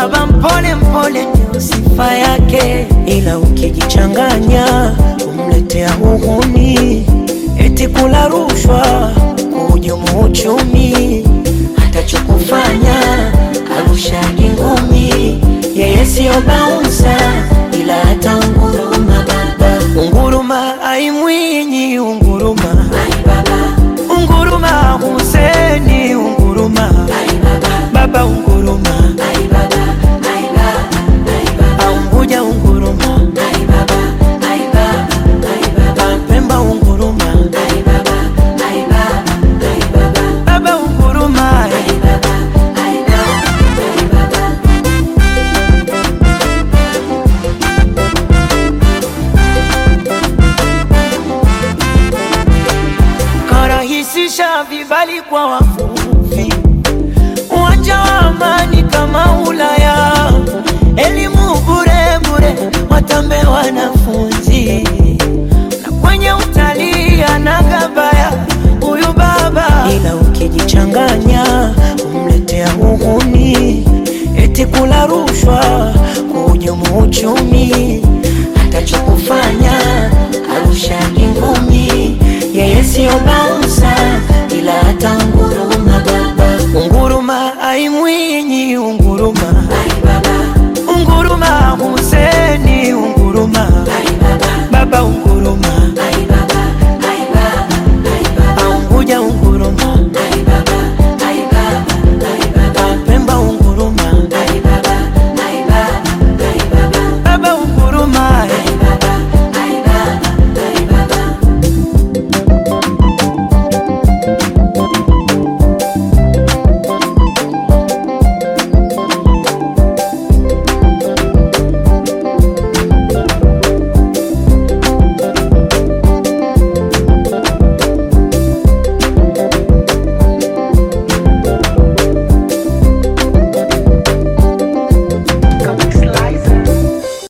baba mpole mpole ndio sifa yake, ila ukijichanganya umletea uhuni, eti kula rushwa, kuhujumu uchumi, atachokufanya arushagi ngumi. Yeye siyo baunsa, ila hata unguruma baba, unguruma aimwinyi, unguruma unguruma Huseni, unguruma baba, unguruma Aunguja, unguruma Pemba, unguruma baba, unguruma karahisisha vibali kwa wavuvi, uwanja wa amani kama Ulaya, elimu bure bure, watambe wanafunzi, na kwenye utalii anagabaya huyu baba, ila ukijichanganya umletea uhuni, eti kula rushwa, kuhujumu uchumi, atachokufanya arushagi ngumi yeye siyo baunsa ila hata unguruma baba, unguruma aimwinyi